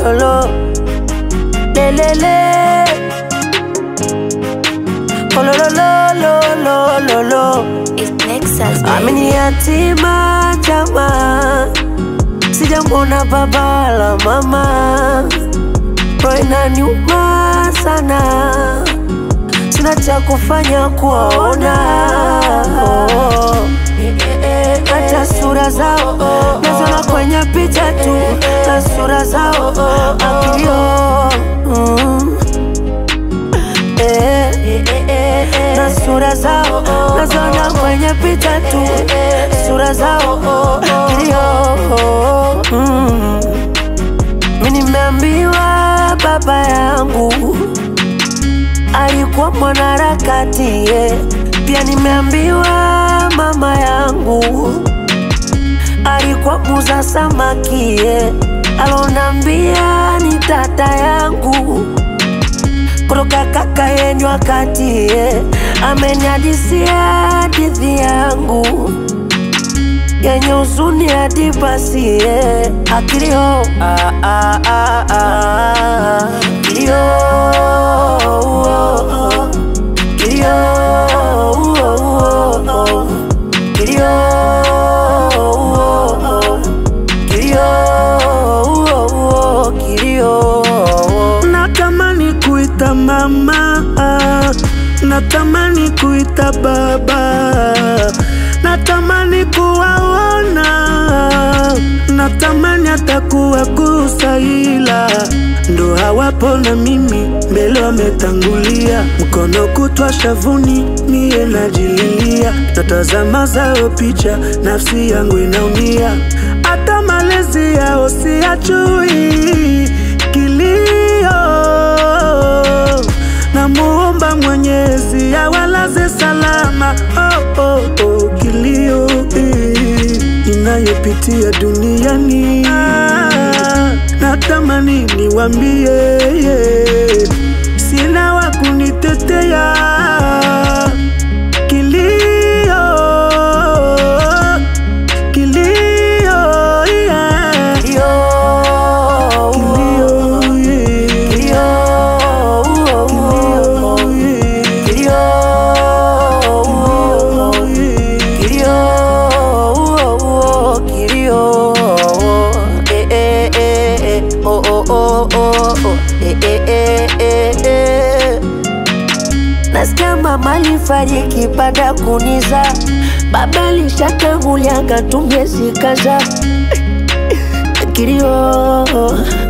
lo lo lelele oh lo lo lo lo lo lo lo It's Nexus, baby. amini yatima jamaa sijamwona baba la mama roho inaniuma sana sina cha kufanya kuwaona oh. hata sura zao nazona kwenye picha tu na sura zao akilio mm. Eh, na sura zao nazona kwenye picha tu sura zao kilio mm. mi nimeambiwa baba yangu alikuwa mwanaharakati yeah. pia nimeambiwa mama yangu alikuwa muza samaki yeah. alonambia ni tata yangu kutoka kaka yenyu wakati yeah. ameniadisia hadithi yangu yenye huzuni hadi basi yeah. akilio ah, ah, ah, ah. kilio oh, oh. kilio oh, oh, oh. kilio oh, oh. kilio oh, oh. kilio Natamani kuita mama, natamani kuita baba, natamani kuwaona, natamani hata kuwagusa, ila ndo hawapo na mimi mbele wametangulia, mkono kutwa shavuni, mie najililia, natazama zao picha, nafsi yangu inaumia, hata malezi yao siyajui kilio namuomba Mwenyezi awalaze salama. Oh, oh, oh, kilio eh, inayopitia duniani ah, natamani niwambie yeah, sina wa kunitetea kilio kilio yeah. kilio Kilio, yeah. kilio oh, oh, oh. kilio kilio kilio eh, eh, eh, eh. Oh, oh, oh, oh, oh. Eh, eh, eh, eh, eh. nasikia mama alifariki baada ya kuniza baba alishatangulia katumie zikaza kilio